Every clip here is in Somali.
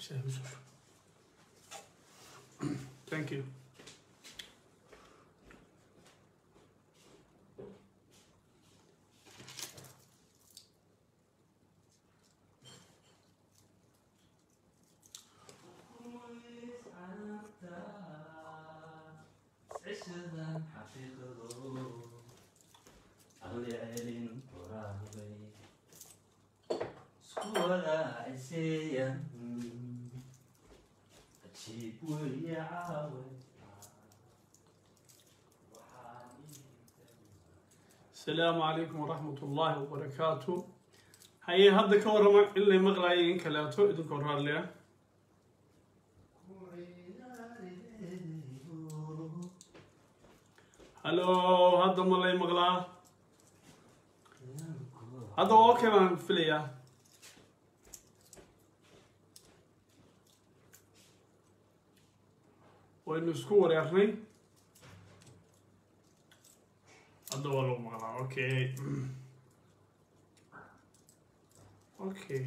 thank you عشرا حقيقة أغلي عيلين قرابي سكورا عسيا أتشيب ويا عاوي السلام عليكم ورحمة الله وبركاته هاي هذا كورما اللي مغلاي إن كلاتو إذن كورها ليه هلو هذا ملاي مغلا هذا أوكي من فيليا وإنه سكور يا أخي هذا والله مغلا أوكي أوكي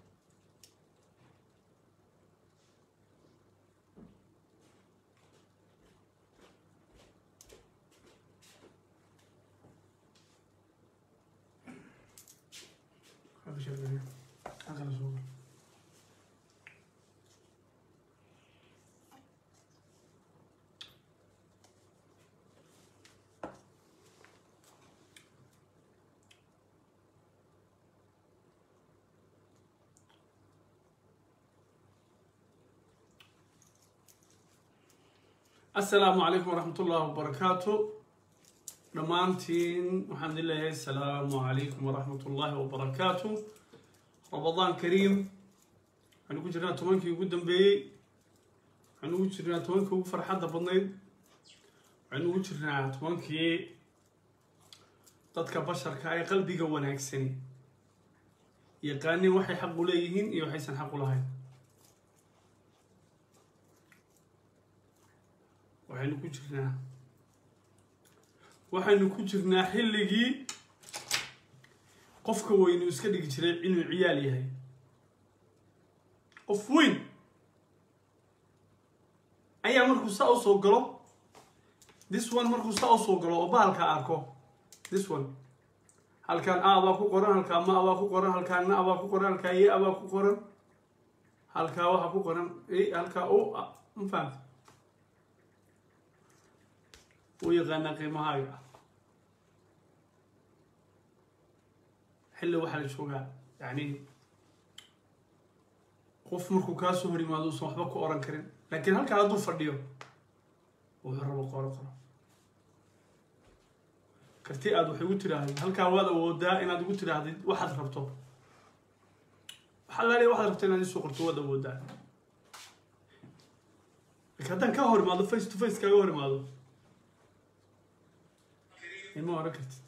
هذا شغال هذا الصور السلام عليكم ورحمة الله وبركاته dhammaantiin waxaan idin leeyahay asalaamu calaykum waraxmat ullaahi wabarakaatu ramadaan kariim waxaanu ku jirnaa tobankii ugu dambeeyey waxaanu ugu jirnaa tobankii ugu farxadda badnayd waxaanu ugu jirnaa tobankii dadka basharka ee qalbiga wanaagsani yaqaanin waxay xaq u leeyihiin iyo waxaysan xaq u lahayn waxaynu ku jirnaa waxaynu ku jirnaa xilligii qofka weynu iska dhigi jiray inuu ciyaal yahay qof weyn ayaa markuu saa u soo galo this one markuu saa u soo galo oo bahalka arko this one halkaan a baa ku qoran halkaa ma baa ku qoran halkaa na baa ku qoran halkaa ye baa ku qoran halkaa waxaa ku qoran halkaa o ma fahamta wuu yaqaanaa qiimahaaga xilli waxaa la joogaa yacni qof markuu kaa soo hor yimaado uusan waxba ku oran karin laakiin halkaa hadduu fadhiyo wuxuu rabo qoro qoro karti aad wax igu tidhaahdid halkaa waad awoodaa inaad igu tidhaahdid waxaad rabto waxaa laaliya waxaad rabto inaad isoo qorto waad awoodaa laakiin haddaan kaa hor imaado face to face kaaga hor imaado ma oran kartid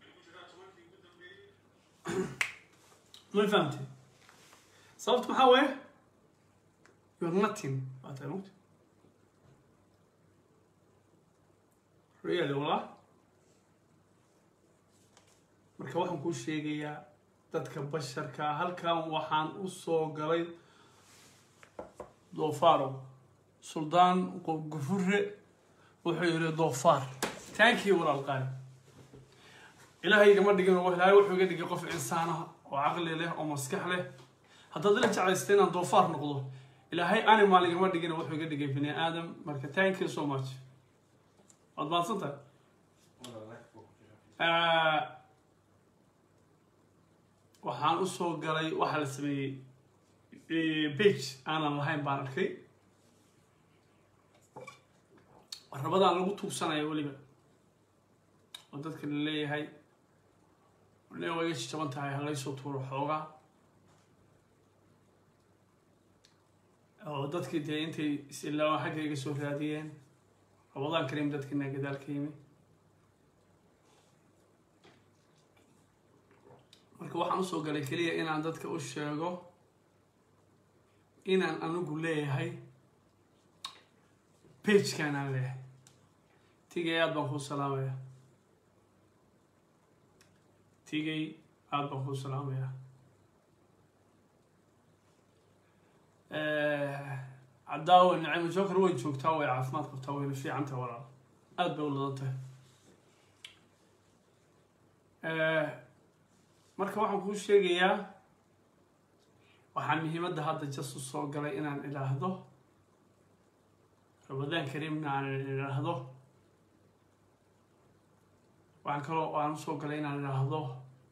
ma fahamtid sababta maxaa waaye you are nothing waa tahay mugta really wallah marka waxaan kuu sheegayaa dadka basharka halkan waxaan u soo galay doofaaro suldaan gufure wuxuu yidhi doofaar thank you walaalqaali ilaahay igama dhigin oo ilaahay wuxuu iga dhigay qof insaanaha oo caqli leh oo maskax leh haddaad ila jeclaysta inaan doofaar noqdo ilaahay animal igama dhigin wuxuu iga dhigay bini aadam marka thank you so much waad mahadsan tahay waxaan usoo galay waxaa la sameeyey bage aanan lahayn baan arkay rabadaan lagu tuugsanaya weliba oo dadka la leeyahay ne waa iga jaban tahay halaysoo tuuro xoogaa oo dadkii dee intay is-ilaawan xagga iga soo raadiyeen rabadaan kariim dadkiina gadaal ka yimi marka waxaan usoo galay keliya inaan dadka u sheego inaan anigu leeyahay bagekan aan leeyahay tigay aad baan kuu salaamaya tigay aad baan kuu salaamaya cadaawo nicimo joker way joogtaa way caafimaad qabtaa wayna fiican tahay walaal aada bay u ladan tahay marka waxaan kuu sheegayaa waxaa muhiimadda hadda jasu soo galay inaan idhaahdo ramadaan kariimna aan idhaahdo waxaan kaloo aan usoo galay inaan idhaahdo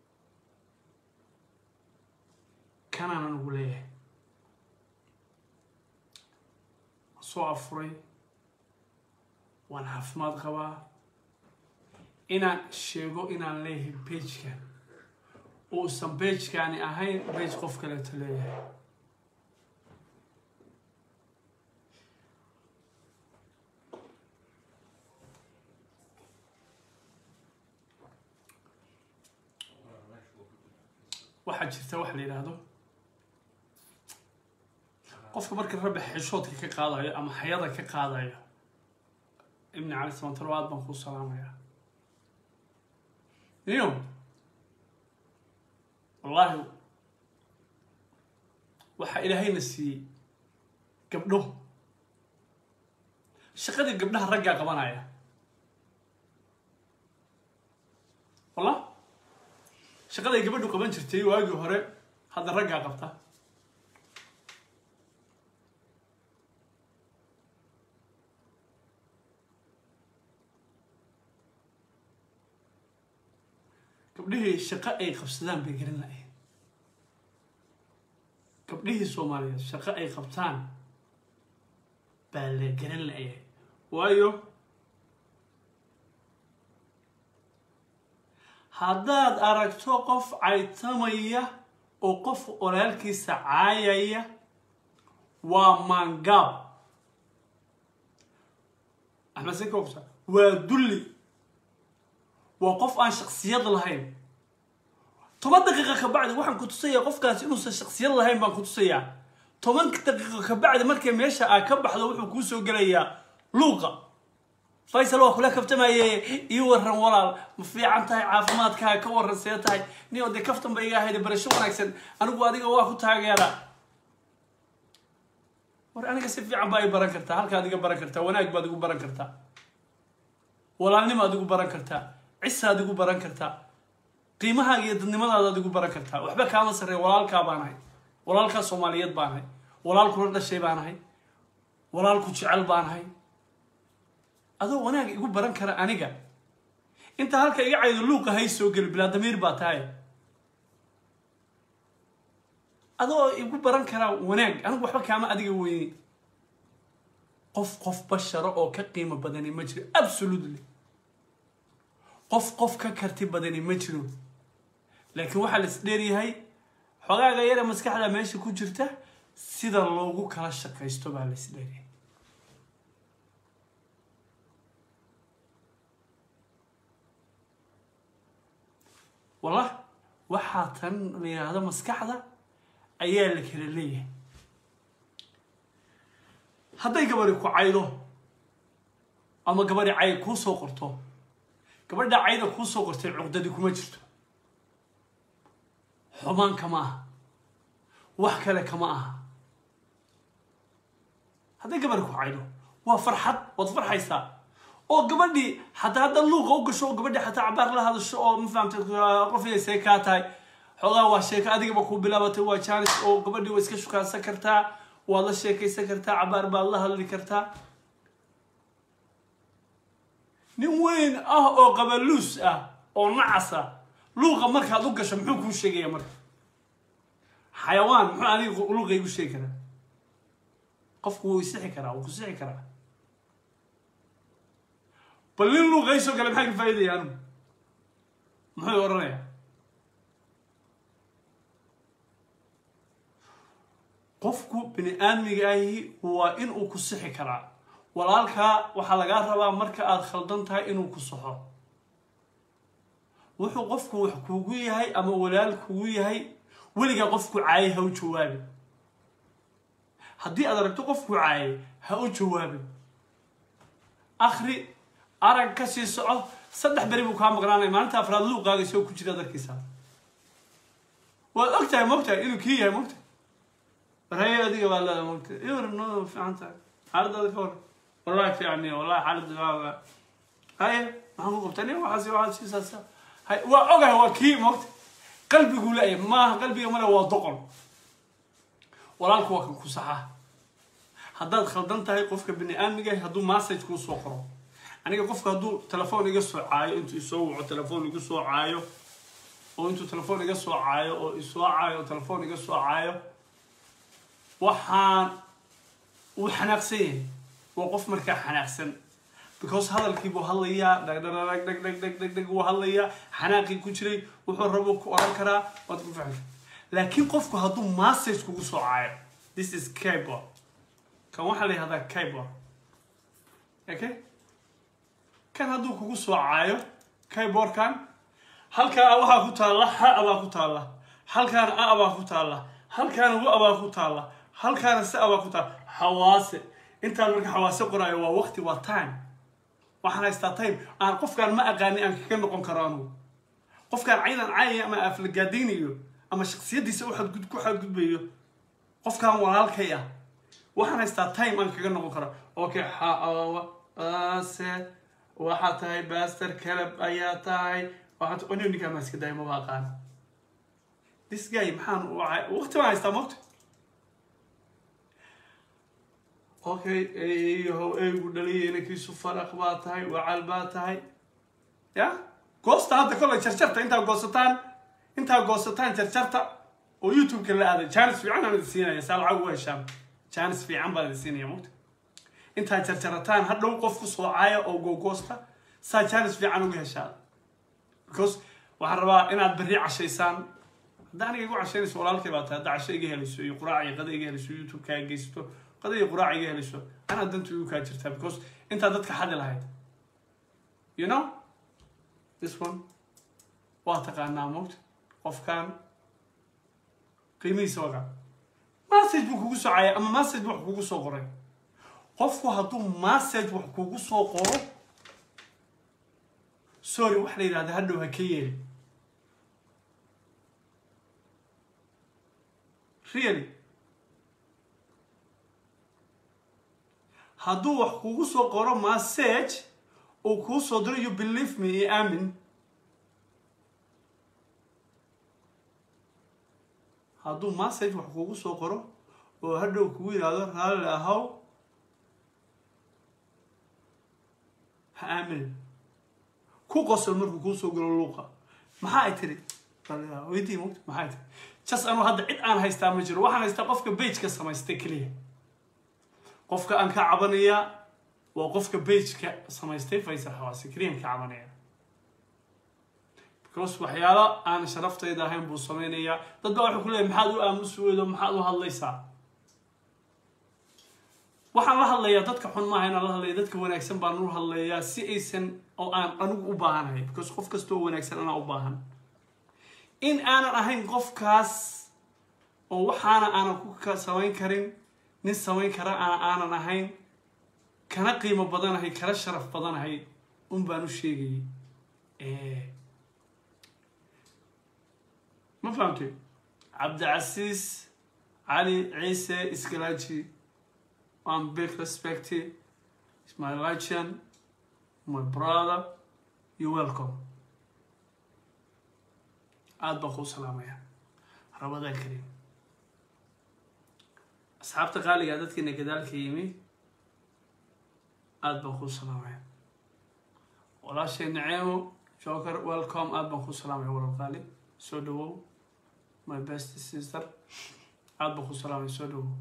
kanaan anugu leeyahay soo afuray waan caafimaad qabaa inaan sheego inaan leeyahay beijkan uusan beijkaani ahayn beij qof kaleeto leeyahay waxaa jirta wax la yidhaahdo qofka marka rabbi xishoodka ka qaadayo ama xayada ka qaadayo ibni cali samantaro aad baan kuu salaamayaa iyo wallaahi waxaa ilaahayna siiyey gabdho shaqadii gabdhaha raggaa qabanaya walla shaqaday gabadhu qaban jirtay waagii hore hadda raggaa qabta gabdhihii shaqo ay qabsadaan bay garan lahayn gabdhihii soomaaliyeed shaqo ay qabtaan baa la garan layahay waayo haddaad aragto qof caytamaya oo qof walaalkiisa caayaya waa maangaab axmed sekogsa waa dulli waa qof aan shaksiyad lahayn toban daqiiqa ka bacdi waxaan ku tusayaa qofkaasi inuusan shaksiyad lahayn baan ku tusayaa toban daqiiqo ka bacdi markay meesha aa ka baxdo wuxuu kuu soo gelayaa luuqa faysal waa kula kaftamaye ii waran walaal ma fiican tahay caafimaadkaa ka waran see tahay nin oo dee kaftan ba iga ahayd barasho wanaagsan anigu adiga waa ku taageera war aniga si fiican baa i baran kartaa halkaad iga baran kartaa wanaag baad igu baran kartaa walaalnimaad igu baran kartaa cisaad igu baran kartaa qiimahaaga iyo dadnimadaadaad igu baran kartaa waxba kaama sarreeya walaalkaa baan ahay walaalkaa soomaaliyeed baan ahay walaal kula dhashay baan ahay walaal ku jecel baan ahay adoo wanaag igu baran kara aniga inta halka iga caydo luuqa hay soo geli bilaa damiir baa tahay adoo igu baran karaa wanaag anigu waxba kaama adiga weyne qof qof basharo oo ka qiimo badani ma jiro absolutely qof qof ka karti badani ma jiro laakiin waxaa la is dheeryahay xogaaga yare maskaxda meesha ku jirta sida loogu kala shaqaysto baa la is dheeryahay wallah waxaa tan la yidhaahdo maskaxda ayaa la kala leeyahay hadday gabadhi ku caydo ama gabadhi cay kuu soo qorto gabadha cayda kuu soo qortay cuqdadi kuma jirto xumaan kama aha wax kale kama aha hadday gabadhi ku caydo waa farxad waad farxaysaa oo gabadhii xataa hadda luuqa u gasho oo gabadhii xataa cabaar la hadasho oo ma fahamtay qof inay see kaa tahay xoogaa waa sheeko adigaba kuu bilaabatay waa jaanis oo gabadhii waa iska shukaansan kartaa waad la sheekaysan kartaa cabaar baad la hadli kartaa nin weyn ah oo qabaluus ah oo nacas ah luuqa markaad u gasho muxuu kuu sheegaya marka xayawaan muxuu adiga luuqa igu sheegi karaa qofku wuu isixi karaa wuu ku sixi karaa bal nin luuqa isoo gale maxaa ka faa'iidaya anigu muxuu odhanayaa qofku bini aadmiga ahi waa in uu ku sixi karaa walaalkaa waxaa lagaa rabaa marka aada khaldan tahay inuu ku saxo wuxuu qofku wax kuugu yahay ama walaal kugu yahay weligaa qofku caayay ha u jawaabin haddii aad aragto qofku caayay ha u jawaabin akri arag ka sii soco saddex beri buu kaa maqnaanaya maalinta afraad luuqaaga isoo ku jira darkiisa waad og tahay mogtahay inuu kii yahay mogtahay warhaye adiga baa leeda mogta iwar noo fiican tahay xaaladaada ka hor wallahi fiicani wallahi xaalada waa haye maxaan ku qabtaa nin waxaas waxaas siisaasa hay waa ogahay waa kii mogta qalbiguu leeyahay maaha qalbiga male waa doqon walaalku waa kan ku saxa haddaad khaldan tahay qofka bini aadmiga hadduu message kuu soo qoro aniga qofka hadduu telefoon iga soo caayo intuu isoo waco telefoon igu soo caayo oo intuu telefoon iga soo caayo oo isoo caayo oo telefoon iga soo caayo waxaan uu xanaaqsan yahay waa qof markaa xanaaqsan because hadalkii buu hadlayaa dhagdhagdhag dhag dhag dhag dhag dhag wuu hadlayaa xanaaqii ku jiray wuxuu rabo ku oran karaa waad ku fahmi laakiin qofku hadduu message kugu soo caayo this is keyboard kan waxaa la yihahdaa keyboard okay kan hadduu kugu soo caayo keyboardkan halkaa waxaa ku taalla ha abaa ku taalla halkaana a abaa ku taalla halkaana wa abaa ku taalla halkaana se abaa ku taalla xawaase intaan marka xawaase qoraayo waa waqti waa time waxaan haystaa time aan qofkaan ma aqaani aan kaga noqon karo anugu qofkaan caydan caayaya ama aflagaadaynayo ama shaksiyadiisa u xadgud ku xadgudbayo qofkaan walaalkay ah waxaan haystaa time aan kaga noqon karo okay xaawa ase waxaa tahay baster caleb ayaa tahay waxaad oniyo ninkaa maa iska daaya maba aqaan this guy maxaan waqti baan haystaa mogta okay eeyahow eeygu dhaliya inankiisu faraq baa tahay wacal baa tahay ya goosta hadda kolley jarjarta intaa goosataan intaa goosataan jarjarta oo youtube-ka la aaday janis fiican aan idin siinaya saa lacag uga heshaan janis fiican baan idin siinaya mogta intaa jarjarataan hadhow qof ku soo caaya oo googoosta saa janis fiican uga heshaan because waxaan rabaa inaad berri cashaysaan hadda aniga igu cashaynayso walaalkay baa tahay hadda casho iga helayso iyo quraac iyo qada iga helayso youtube-kaa geysato qada iyo quraac iga helayso anaa dantu igu kaa jirtaa because intaa dadka xadi lahayd you know this one waa taqaanaa mogta qofkan qiimihiisa waqa message buu kugu soo caayay ama message buu wax kugu soo qoray qofku hadduu message wax kugu soo qoro sorry waxa la yidhahda hadhow ha ka yeeli really hadduu wax kugu soo qoro message uu kuu soo diro you believe me iyo aamin hadduu message wax kugu soo qoro oo hadhow kugu yidhaahdo raalli ahaw ha aaminin ku qosol markuu kuu soo galo luuqa maxaa ay tiri weydii mogta maxaa ay tiri jas anuu hadda cid aan haystaa ma jiro waxaan haystaa qofka bageka samaystay keliya qofka aan ka cabanayaa waa qofka bageka samaystay faysal xawaasi keliyan ka cabanaya because waxyaalo aan sharaftayda ahayn buu sameynayaa dad baa waxay ku leeyahy maxaad u aamusi weydo maxaad u hadlaysaa waxaan la hadlayaa dadka xun maaha inaan la hadlaya dadka wanaagsan baan u hadlayaa si aysan oo aan anigu u baahanahay because qof kastoo wanaagsan anaa u baahan in aanan ahayn qofkaas oo waxaana aanan ku samayn karin nin samayn kara aan aanan ahayn kana qiimo badanahay kana sharaf badanahay un baan u sheegayay ma fahamtay cabdicasiis cali ciise iskalaaji I'm big respect It's my legend, my brother. You're welcome. aad baan kuu salaamaya rabadaan kariim asxaabta qaaliga dadkiina gadaalka yimi aad baan kuu salaamaya walaashay naceemo joker welcome aad baan kuu salaamaya walal qaali soo dhawow my best sister aad baan kuu salaamaya soo dhawow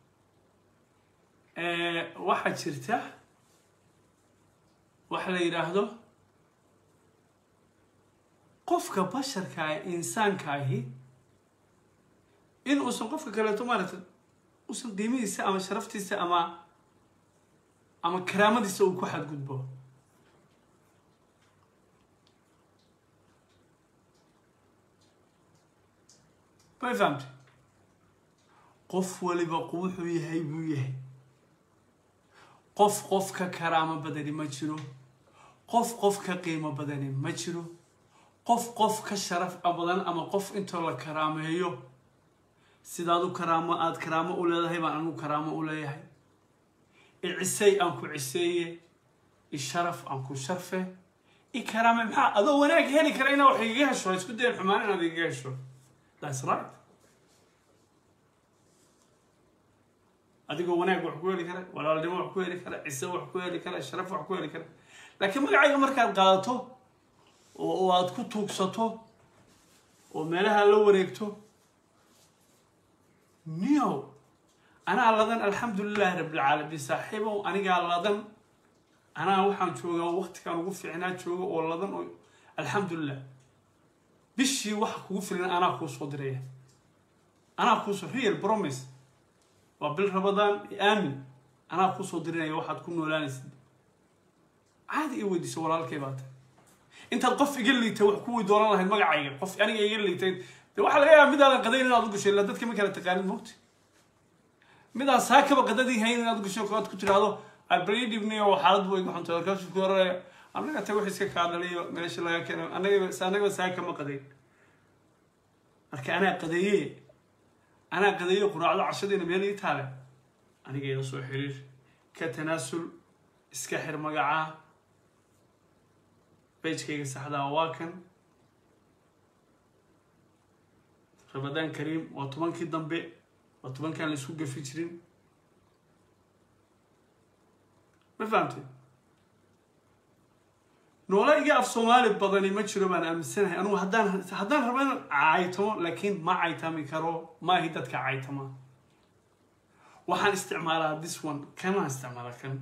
waxaa jirta waxa la yidhaahdo qofka basharka ah insaanka ahi in uusan qofka kaleeto maaragta uusan qiimihiisa ama sharaftiisa ama ama karaamadiisa uu ku xadgudbo may fahamtay qof waliba wuxuu yahay buu yahay qof qof ka karaamo badani ma jiro qof qof ka qiimo badani ma jiro qof qof ka sharaf badan ama qof intoo la karaameeyo sidaad u karaamo aada karaamo u leedahay baan anigu karaamo u leeyahay i cisey aan ku ciseeye i sharaf aan ku sharfe i karaame maxaa adoo wanaag heli kara inaa wax igaga hesho ha isku dayan xumaan inaad igaga hesho thats right adigoo wanaag wax ku heli kara walaalnimo wax ku heli kara cise wax ku heli kara sharaf wax ku heli kara laakiin magacayga markaad qaadato oo oo aad ku tuugsato oo meelaha la wareegto niyow anaa ladan alxamdulilahi rabbilcaalamiin saaxiibow anigaa ladan anaa waxaan joogaa waqtigaan ugu fiicnaa jooga oo ladan oo alxamdulilah bishii waxa kugu filan anaa kuu soo diraya anaa kuusoo real promise waa bil rabadaan aamin anaa kuusoo dirinaya waxaad ku noolaanaysid caadi i weydiiso walaalkay baa tahay intaad qof iga liitay wax kuwii dooran lahayd magacayga qof aniga iga liitay de waxaa laga yaabaa midaadan qadayn inaad u gasho illa dadka ma kala taqaanin mogta midaan saakaba qadadii hayn inaad gasho aad ku tiraahdo abridibni oo xaalad way xunta markaasuu ku oraya annaga ta wax iska kaadhaliyo meesha laga keeno annagaba annagaba saaka ma qadayn marka anaa qadeeye anaa qadeeye quraacdo cashadiina meel ii taale aniga ila soo xiriir ka tanaasul iska xir magacaa bejkayga saxdaa waa kan rabadaan kariim waa tobankii dambe waa tobankaan la isku gafi jirin ma fahamtay noola iga af soomaali badani ma jiro baan aaminsanahay anugu haddaan haddaan rabo inaan caytamo laakiin ma caytami karo maahi dadka caytama waxaan isticmaalaa this one kanaan isticmaalaa kan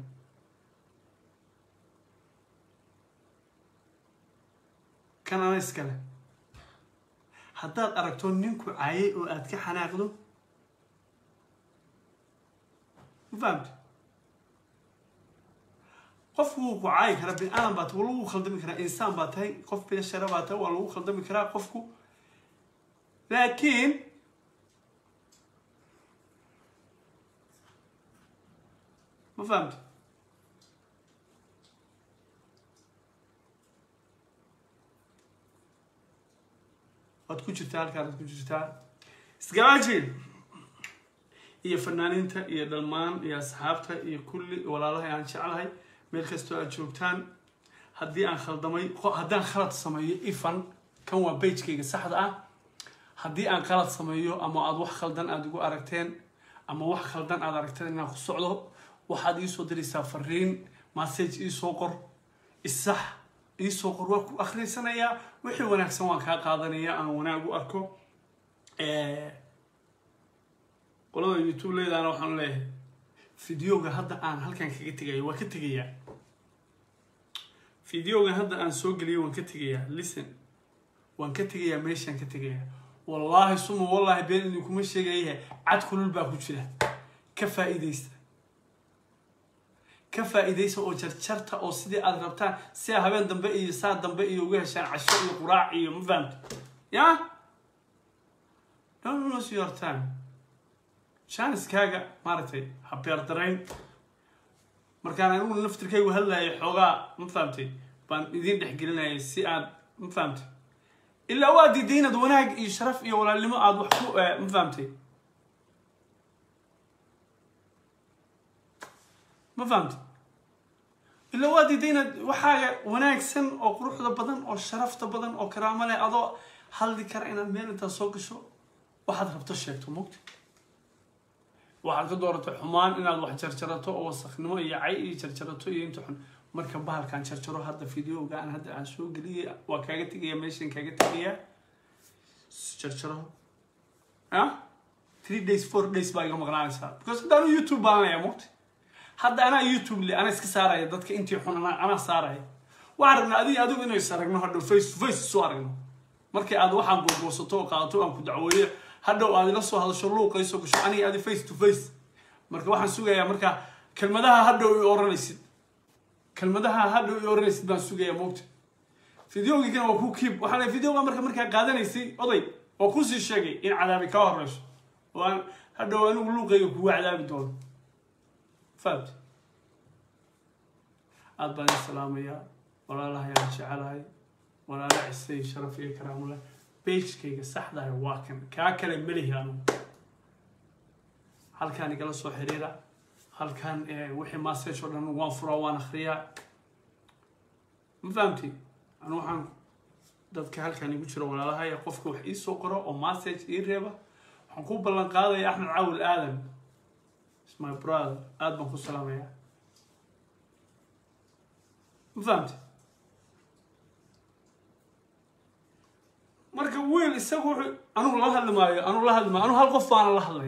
kan ana iskale haddaad aragto ninku caayay oo aad ka xanaaqdo ma fahamta qofku wuu ku caayi karaa bini aadan baa tahay waa lagu khaldami karaa insaan baa tahay qof bilashara baa tahay waa lagu khaldami karaa qofku laakiin ma fahamta waad ku jirtaa halkaan waad ku jirtaa isgaraaji iyo fanaaniinta iyo dhalmaan iyo asxaabta iyo kulli walaalahay aan jeclahay meel kastoo aad joogtaan haddii aan khaldamay haddaan khalad sameeyo ifan kan waa bejkayga saxda ah haddii aan khalad sameeyo ama aada wax khaldan aada igu aragteen ama wax khaldan aada aragteen inaan ku socdo waxaad iisoo diraysaa fariin message iisoo qor isax iisoo qor waa ku akhriysanayaa wixii wanaagsan waan kaa qaadanaya aan wanaag u arko qolada youtube leedaana waxaan leeyahay videoga hadda aan halkan kaga tegayo waan ka tegayaa videoga hadda aan soo geliyo waan ka tegayaa listen waan ka tegayaa meeshaan ka tegayaa wallaahi suma wallaahi been idinkuma sheegayahe cad kulul baa ku jira ka faa'iidaysta ka faa'iidaysa oo jarjarta oo sidii aada rabtaan si a habeen dambe iyo saa dambe iyo uga heshaan casho iyo quraac iyo ma fahamto ya don't lose your time janiskaaga maaragtay habeerdarayn markaan anigu naftirkaygu hadlayay xoogaa ma fahamtay baan idiin dhexgelinayay si aad ma fahamtay ilaa waa diiday inaad wanaag iyo sharaf iyo walaalnimo aada wax ku ma fahamtay ma fahamtay ilaa waa diiday inaad waxaaga wanaagsan oo quruxda badan oo sharafta badan oo karaamo leh adoo hadli kara inaad meel intaad soo gasho waxaad rabto sheegto mogta waxaad ka dooratay xumaan inaad wax jarjarato oo wasaknimo iyo cay iyo jarjarato iyo inta xun marka bahalkaan jarjaro hadda videoga aan hadda aan soo geliyay waa kaaga tegaya meeshan kaaga tegaya jarjaro ah three days four days baa iga maqnaanaysaa because hadda anu youtube baan leeya mogta hadda anaa youtube le anaa iska saaraya dadka intii xun anaa anaa saaraya waxaan rabnaa adiga adigu inay is aragno hadhow face to face isu aragno markii aad waxaan googoosato oo qaadato aan ku dacweeyo hadhow aad ila soo hadasho luuqayso gasho aniga adi face to face marka waxaan sugayaa marka kelmadaha hadhow i oranaysid kelmadaha hadhow i oranaysid baan sugayaa moogta videogiikana waa ku kiib waxaa la videoga marka markaa qaadanaysay oday oo kusii sheegay in cadaabi kaa horeyso oo aan hadhow anigu luuqayga kugu cadaabi doono fahamti aada baan salaamayaa walaalahay aan jecelahay walaala cisay sharaf iyo karaamule bejkayga saxdahay waa kan kaa kale melihi anugu halkaan igala soo xiriira halkaan wixii message oo dhan waan furaa waan akhriyaa ma fahamti anu waxaan dadka halkaan igu jiro walaalahaya qofka wax ii soo qoro oo message ii reeba waxaan ku ballan qaadaya axmed caawil aadan is my brother aad baan ku salaamayaa ma fahamti marka wiil isagu wuxuu anugu la hadli maayo anugu la hadli maayo anugu hal qof baana la hadlay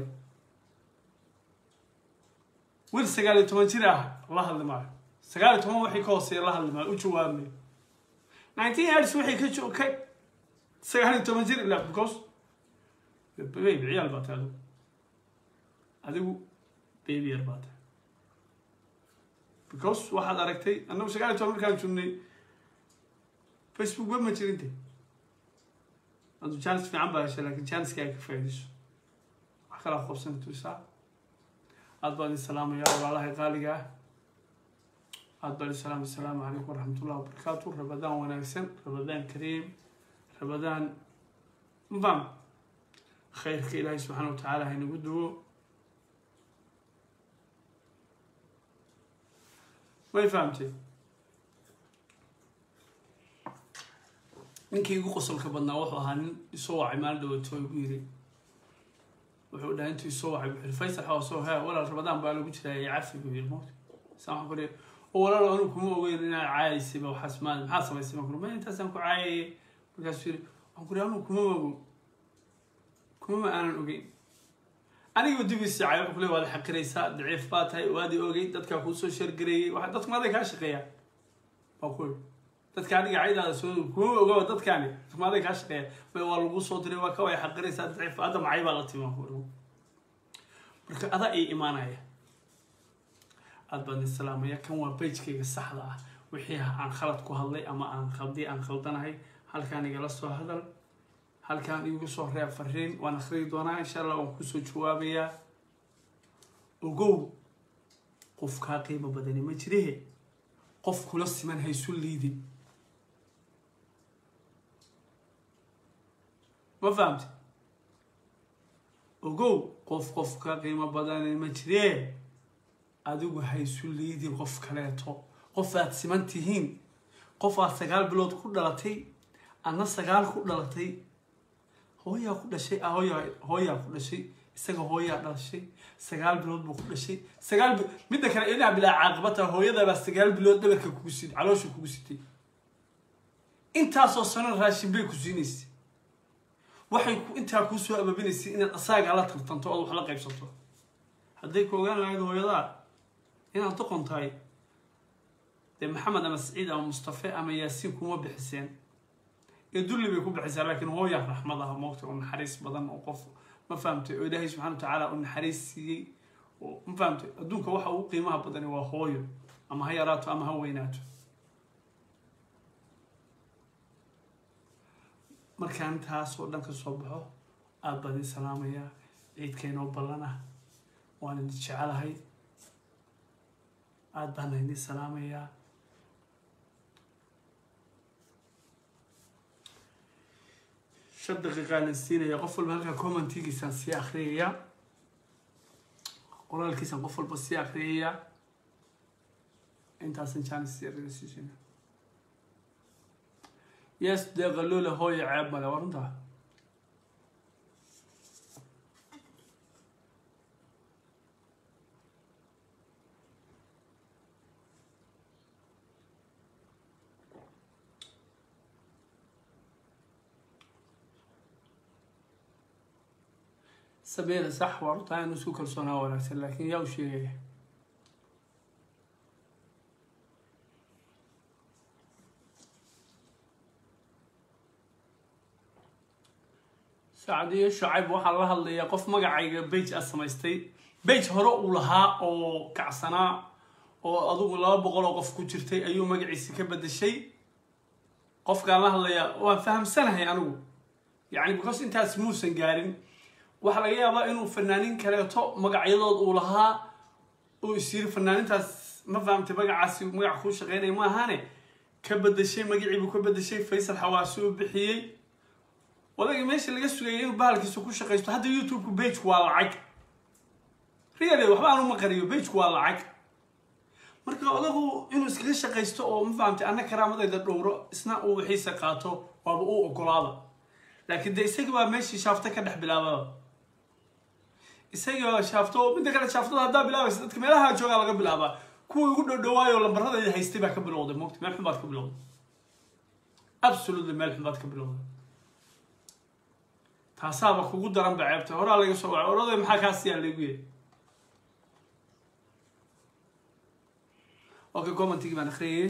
wiil sagaal iyo toban jir ah la hadli maayo sagaal iyo toban waxay ka hooseeya la hadli maayo u jawaabmayo nineteen years waxay ka jo ka sagaal iyo toban jir ila because baby ciyaal baa tahay adigu adigu baby yar baa tahay because waxaad aragtay annagu sagaal iyo toban markaan joognay facebook web ma jirinte adu jaanis fiican baa heshay laakiin jaaniska ay ka faa'iidayso wax kalaa qabsan tuusaa aad baan idin salaamaya walaalahay qaaliga ah aad baan idin salaamay asalaamu calaykum waraxmatullahi wabarakaatu rabadaan wanaagsan rabadaan kariim rabadaan mfam khayrka ilaahay subxaana wa tacaala haynagu duwo may fahamtay ninkii igu qosolka badnaa wuxuu ahaa nin isoo wacay maalin dhawato igu yiri wuxuu dhahay intuu isoo wacay wuxuu yiri faysal xawasoo he walaal rabadaan baa lagu jiraa ee cafi buu yiri mawt saan waxaan ku dhihi oo walaal anigu kuma ogeyn inaad caayaysayba waxaas maa maxaa samaysay baan ku ma intaasaan ku caayayay markaasuu yiri waxaan ku dhihi anigu kuma ogo kuma ma aanan ogeyn aniga dibiisi cay wuxuu ku leey waad xaqiraysaa daciif baa tahay waadi ogey dadkaa kuu soo shargareeyey waxa dadku maaday kaa shaqeeyaa baa ku yiri dadka adiga caydaada soo kuma ogawa dadkaani maaday kaa shaqeeya may waa lagu soo diray waa ka way xaqiraysaa daciif hadda macay baa la timi marka adaa ii imaanaya aad baan idin salaamaya kan waa bajkayga saxda ah wixii aan khalad ku hadlay ama aan khaldi aan khaldanahay halkaan igala soo hadal halkaan igu soo reeb fariin waan akhriyi doonaa insha allah waan kusoo jawaabayaa ogow qof kaa qiimo badani ma jirehe qof kula siman haysu liidin ma fahamti ogow qof qof ka qiimo badani ma jiree adigu haysu liidin qof kaleeto qof aad siman tihiin qof aad sagaal bilood ku dhalatay adna sagaal ku dhalatay hooyaa ku dhashay hooyaa hooyaa ku dhashay isaga hooyaa dhalashay sagaal bilood buu ku dhashay sagaal midda kale inaa bilaa caaqibata hooyadabaa sagaal bilood dhabarka kugu sit caloosha kugu sitay intaasoo sano raashin bay ku siinaysay waxay intaa kuu soo ababinaysay inaad asaaga la tartanto ood wax la qaybsato hadday ku ogaan lahayd hooyadaa inaad doqon tahay dee maxamed ama saciid ama mustafe ama yaasiin kuma bixiseen ee dulli bay ku bixisaa laakiin hooyaa raxmad ah moogta oo naxariis badan oo qof ma fahamtay oo ilaahay subxana wa tacaala u naxariis siiyey oo ma fahamtay adduunka waxa ugu qiimaha badani waa hooyo ama ha yaraato ama ha weynaato markaan intaas oo dhan ka soo baxo aad baan idin salaamayaa ciidkaynoo ballanah waan idin jecelahay aad baana idin salaamayaa shan daqiiqaan siinaya qof walba halkaa commentigiisaan sii akhriyaya qoraalkiisaan qof walba sii akhriyaya intaasan jaanis siisina yes dee qaloola hooya ceeb male waa runtaa sameeda sax waa runtaa inu isku kalsoonaa wanaagsan laakiin yaa u sheegaya sacdiyo shacayb waxaa la hadlayaa qof magacayga bage a samaystay bage hore uu lahaa oo kacsanaa oo adugu laba boqol oo qof ku jirtay ayuu magaciisi ka bedeshay qofkaan la hadlayaa waan fahamsanahay anigu yacni because intaas muusan gaarin waxaa laga yaabaa inuu fanaanin kaleeto magacyadood uu lahaa uu is yiri fanaanintaas ma fahamtay magacaasi magac kuu shaqeynaya ma ahaane ka bedeshay magaciibuu ka bedeshay faysal xawaasi uu bixiyey odagii meesha laga sugayay inuu bahalkiisa ku shaqaysto hadda youtube-ku bageku waa lacag really waxba aan uma qariyo bejku waa lacag marka odagu inuu iskaga shaqaysto oo ma fahamtay anna karaamadayda dhowro isna uu wixiisa qaato waaba uu ogolaada laakiin de isaga baa meeshii shaafta ka dhex bilaababa isaga shaafto midda kale shaaftada haddaa bilaabaysa dadka meelaha joogaa laga bilaabaa kuwii ugu dhowdhawaayo lambaradayda haystay baa ka bilowday mogta meel xun baad ka bilowday absolutely meel xun baad ka bilowday taasaaba kugu daran ba ceebta horaa laga soo wacay oraday maxaa kaa siyaa lagu yiri okay commentigii baan akhriyay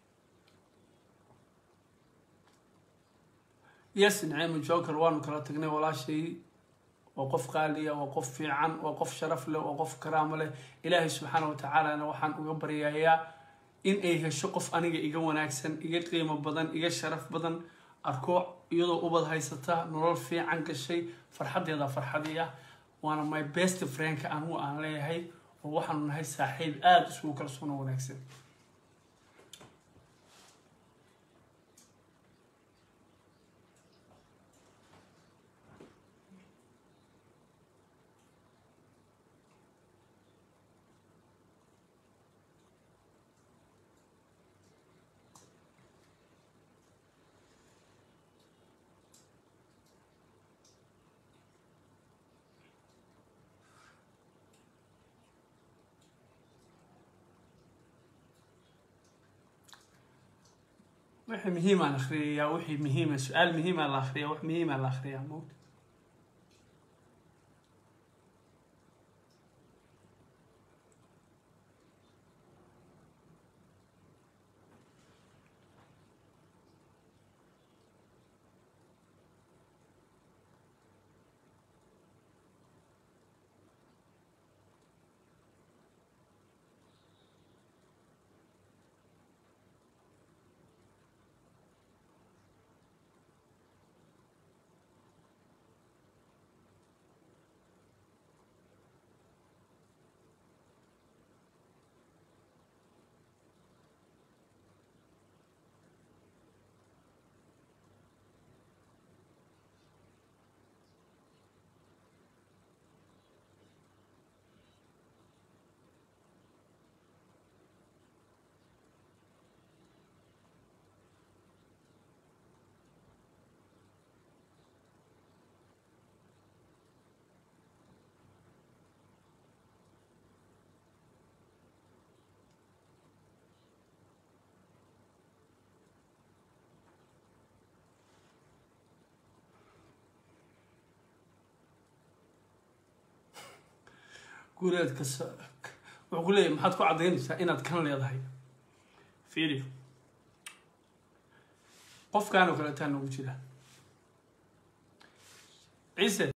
yes naciimo joker waanu kala tagnay walaashay waa qof qaaliya waa qof fiican waa qof sharaf leh waa qof karaamo leh ilaahay subxaana watacaalana waxaan uga baryayaa in ay hesho qof aniga iga wanaagsan iga qiimo badan iga sharaf badan arko iyadoo ubad haysata nolol fiican gashay farxadeeda farxadii ah waana my best friendka anigu aan leeyahay oo waxaanu nahay saaxiib aada isugu kalsoon oo wanaagsan wixii muhiimaa la akhriyayaa wixii muhiima su-aal muhiimaa la akhriyaa wax muhiimaa la akhriyaa mowta guuleed kasta wuxuu ku leeyahay maxaad ku caddaynaysaa inaad kan leedahay fiiri qofkaan oo kale taa noogu jira ciise